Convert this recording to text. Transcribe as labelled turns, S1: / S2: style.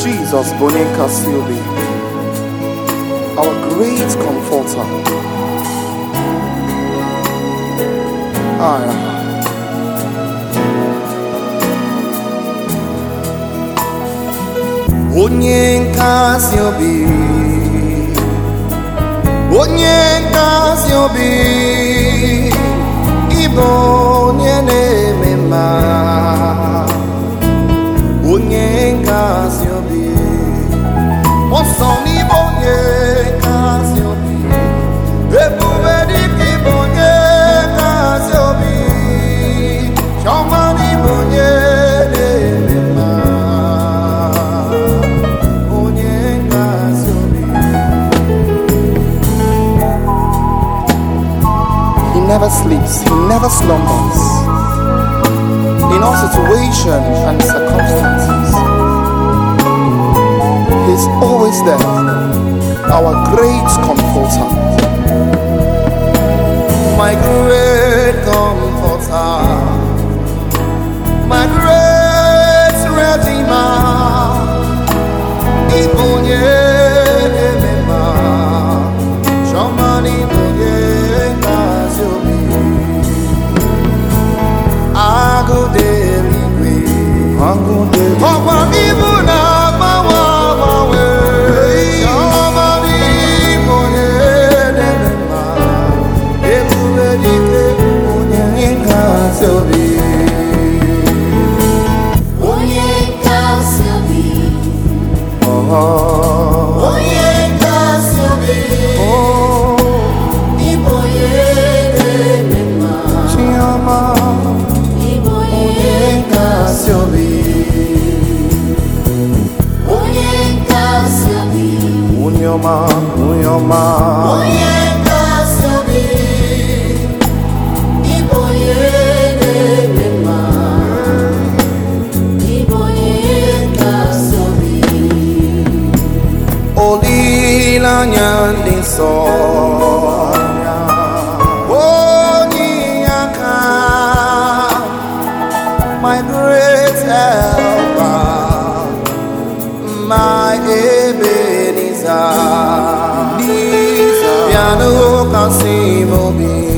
S1: Jesus Bonenka Silvi, our great comforter. Ah, onye nkasi obi onye nkasi obi ịbụ onye na-eme mma onye nkasi obi ọsọ n'ịbụ onye nkasi obi ebube dịka ịbụ onye nkasi obi chiọma n'ịbụ onye na-eme mma onye nkasi obi He never sleeps, he never slumbers. In all situations and circumstances, he's always there, our great comforter. My great comforter, my great redeemer. Ibonye emema, Shomani bonye kazobi. Agodeligwe, agodeligwe. Ọ̀pọ̀ ibu na agbanwe agbanwe. Shomani bonye emema, ebube dike bonye kazobi.
S2: Onye nkasi obi,
S1: Oh,
S2: onye nkasi obi,
S1: oh,
S2: ịbụ onye na-eme mma,
S1: Chioma.
S2: ịbụ onye nkasi obi, onye nkasi obi,
S1: Unyoma, unyoma,
S2: onye nkasi obi, ịbụ onye na-eme mma, ịbụ onye nkasi obi.
S1: olileanya ndị nsọ. Onye aka, my great helper, my Ebenezer. Bịanụ kasị m obi.